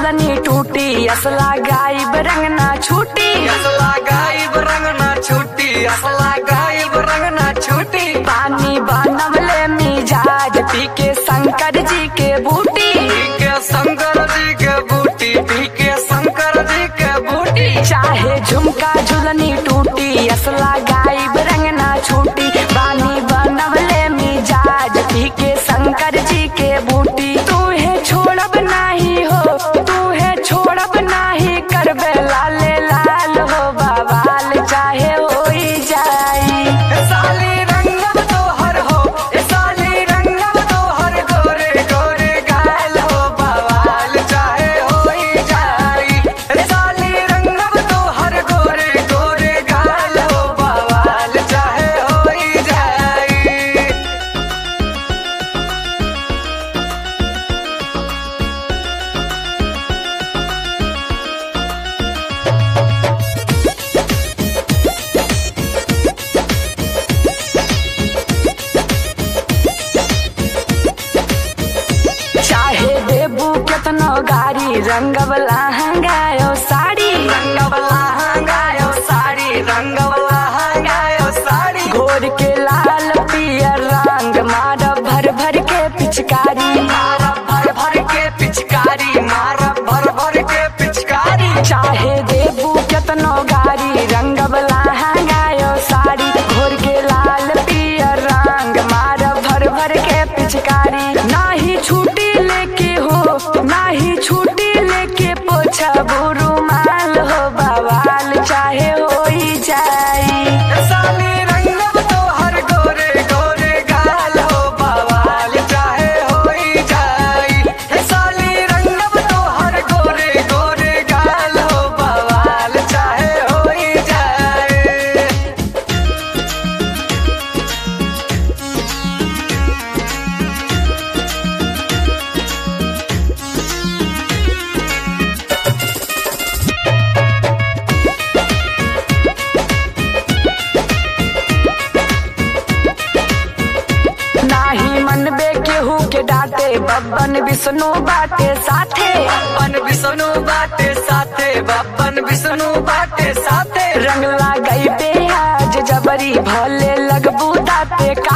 झुलनी टूटी असला गायब रंग ना छूटी असला गायब रंग ना छूटी असला गायब रंग ना छूटी पानी बनवले मिजाज पी के शंकर जी के बूटी पी के शंकर जी के बूटी पी के शंकर जी के बूटी चाहे झुमका झुलनी टूटी असला गायब रंग ना छूटी पानी बनवले मिजाज पी के शंकर जी के बूटी तू है छोड़ब नाही हो तू है छोड़ब नाही करबे लाले लाल हो बवाल चाहे होई जाई ए साली रंगम तोहर हो ए साली रंगम तोहर गोरे गोरे गाल हो बवाल चाहे होई जाई ए साली रंगम तोहर गोरे गोरे गाल हो बवाल चाहे होई जाई चाहे देबू केतनो गाड़ी रंगवला हंगायो साड़ी रंगवला हंगायो साड़ी रंगवला हंगायो साड़ी घोर के लाल पियर रंग मार भर भर के पिचकारी मारा भर भर के पिचकारी मारा भर भर के पिचकारी चाहे देबू केतनो गाड़ी रंगवला हंगायो साड़ी घोर के लाल पियर रंग मार भर भर के पिचकारी नाही छूटी लेके हो नाही छूटी लेके पोछा रुमाल हो बवाल चाहे होई जाई ए साली रंगम तोहर गोरे गोरे गाल हो बवाल चाहे होई जाई ए साली रंगम तोहर गोरे गोरे गाल हो बवाल चाहे होई जाई नाही मनबे केहू के डांटे बब्बन विष्णु बाटे साथे बप्पन विष्णु बाटे साथे बप्पन विष्णु बाटे साथे रंग लगाई पे आज जबरी भले लगबू दाते का